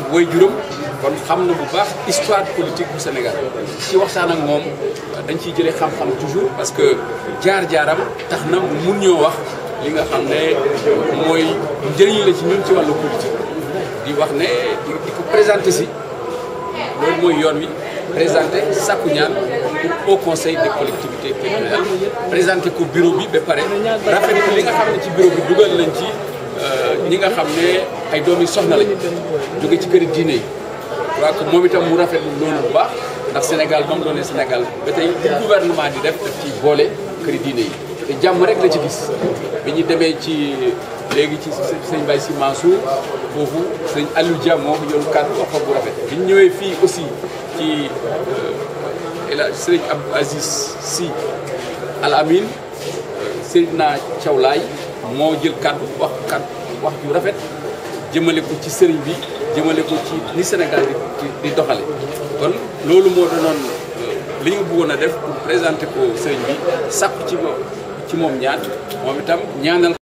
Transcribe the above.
woy juróom kon xam na bu baax histoire politique bu Sénégal ci waxtaan ak moom dañ ciy jëlee xam-xam toujours parce que jaar-jaaram tax na mu mun ñoo wax li nga xam ne mooy njëriñ la ci ñun ci wàllu politique di wax ne di ko présenté si loolu mooy yoon wi présenté sàkku ñaan au conseil des collectivités territoriales présenté ko bureau bi ba pare rafetlu li nga xam ne ci bureau bi dugal nañ ci ñi nga xam ne ay doom yi soxna lañ jóge ci këri diine yi waa que moom itam mu rafetlu loolu bu baax ndax Sénégal ba mu doonee Sénégal ba tey li gouvernement di def daf ci boole këri diine yi te jàmm rek la ci gis bi ñu demee ci léegi ci sëñ Baye Sy Mansour foofu sëñ Aliou Dia moo yor kàddu wax bu rafet bi ñu ñëwee fii aussi ci El Hadj sëriñ Abdou Aziz Sy Al Amin Seydina Thiaw Laye moo jël kàddu wax kàddu wax ju rafet jëmale ko ci sëriñ bi jëmale ko ci ni Sénégal di di doxale kon loolu moo doonoon li ñu bëggoon a def pour présenter ko sëriñ bi sàkku ci moom ci moom ñaan moom itam ñaanal